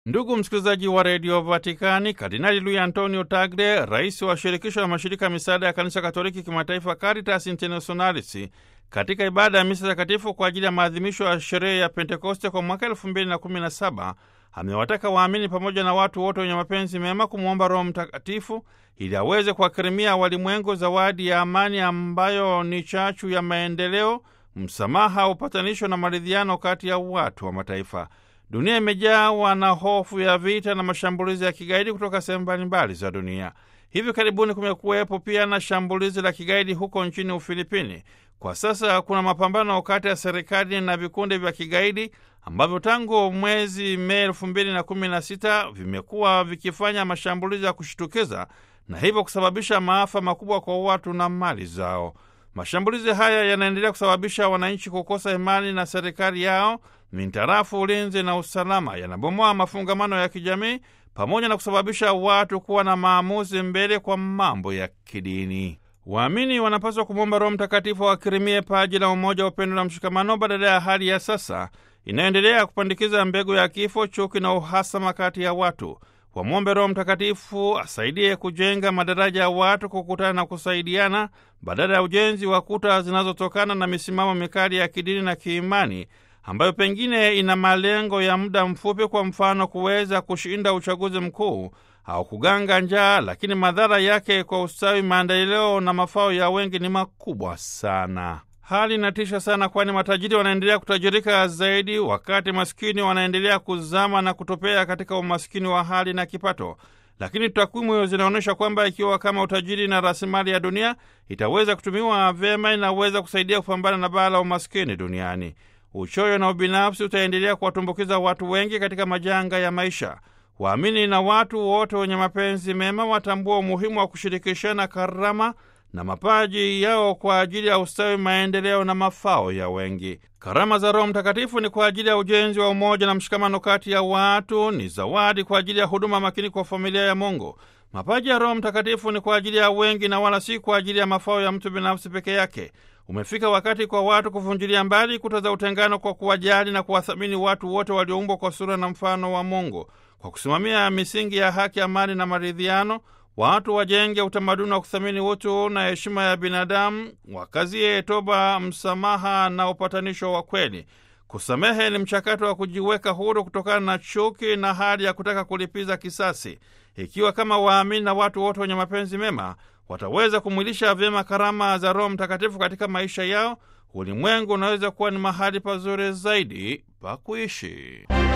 Ndugu msikilizaji wa redio Vatikani, Kardinali Luis Antonio Tagle, rais wa shirikisho la mashirika ya misaada ya kanisa Katoliki kimataifa, Caritas Internationalis, katika ibada ya misa takatifu kwa ajili ya maadhimisho ya sherehe ya Pentekoste kwa mwaka elfu mbili na kumi na saba amewataka waamini pamoja na watu wote wenye mapenzi mema kumwomba Roho Mtakatifu ili aweze kuwakirimia walimwengu zawadi ya amani ambayo ni chachu ya maendeleo, msamaha, upatanisho na maridhiano kati ya watu wa mataifa. Dunia imejawa na hofu ya vita na mashambulizi ya kigaidi kutoka sehemu mbalimbali za dunia. Hivi karibuni kumekuwepo pia na shambulizi la kigaidi huko nchini Ufilipini. Kwa sasa kuna mapambano kati ya serikali na vikundi vya kigaidi ambavyo tangu mwezi Mei elfu mbili na kumi na sita vimekuwa vikifanya mashambulizi ya kushitukiza na hivyo kusababisha maafa makubwa kwa watu na mali zao. Mashambulizi haya yanaendelea kusababisha wananchi kukosa imani na serikali yao mintarafu ulinzi na usalama, yanabomoa mafungamano ya kijamii pamoja na kusababisha watu kuwa na maamuzi mbele kwa mambo ya kidini. Waamini wanapaswa kumwomba Roho Mtakatifu awakirimie paji la umoja, upendo na mshikamano, badala ya hali ya sasa inayoendelea kupandikiza mbegu ya kifo, chuki na uhasama kati ya watu. Wamwombe Roho Mtakatifu asaidie kujenga madaraja ya watu kukutana na kusaidiana, badala ya ujenzi wa kuta zinazotokana na misimamo mikali ya kidini na kiimani ambayo pengine ina malengo ya muda mfupi, kwa mfano kuweza kushinda uchaguzi mkuu au kuganga njaa, lakini madhara yake kwa ustawi, maendeleo na mafao ya wengi ni makubwa sana. Hali inatisha sana, kwani matajiri wanaendelea kutajirika zaidi, wakati maskini wanaendelea kuzama na kutopea katika umaskini wa hali na kipato. Lakini takwimu zinaonyesha kwamba ikiwa kama utajiri na rasilimali ya dunia itaweza kutumiwa vyema, inaweza kusaidia kupambana na baa la umaskini duniani. Uchoyo na ubinafsi utaendelea kuwatumbukiza watu wengi katika majanga ya maisha. Waamini na watu wote wenye mapenzi mema watambua umuhimu wa kushirikishana karama na mapaji yao kwa ajili ya ustawi, maendeleo na mafao ya wengi. Karama za Roho Mtakatifu ni kwa ajili ya ujenzi wa umoja na mshikamano kati ya watu, ni zawadi kwa ajili ya huduma makini kwa familia ya Mungu. Mapaji ya Roho Mtakatifu ni kwa ajili ya wengi na wala si kwa ajili ya mafao ya mtu binafsi peke yake. Umefika wakati kwa watu kuvunjilia mbali kuta za utengano kwa kuwajali na kuwathamini watu wote walioumbwa kwa sura na mfano wa Mungu. Kwa kusimamia misingi ya haki, amani na maridhiano, watu wajenge utamaduni wa kuthamini utu na heshima ya binadamu, wakazie toba, msamaha na upatanisho wa kweli. Kusamehe ni mchakato wa kujiweka huru kutokana na chuki na hali ya kutaka kulipiza kisasi. Ikiwa kama waamini na watu wote wenye mapenzi mema wataweza kumwilisha vyema karama za Roho Mtakatifu katika maisha yao, ulimwengu unaweza kuwa ni mahali pazuri zaidi pa kuishi.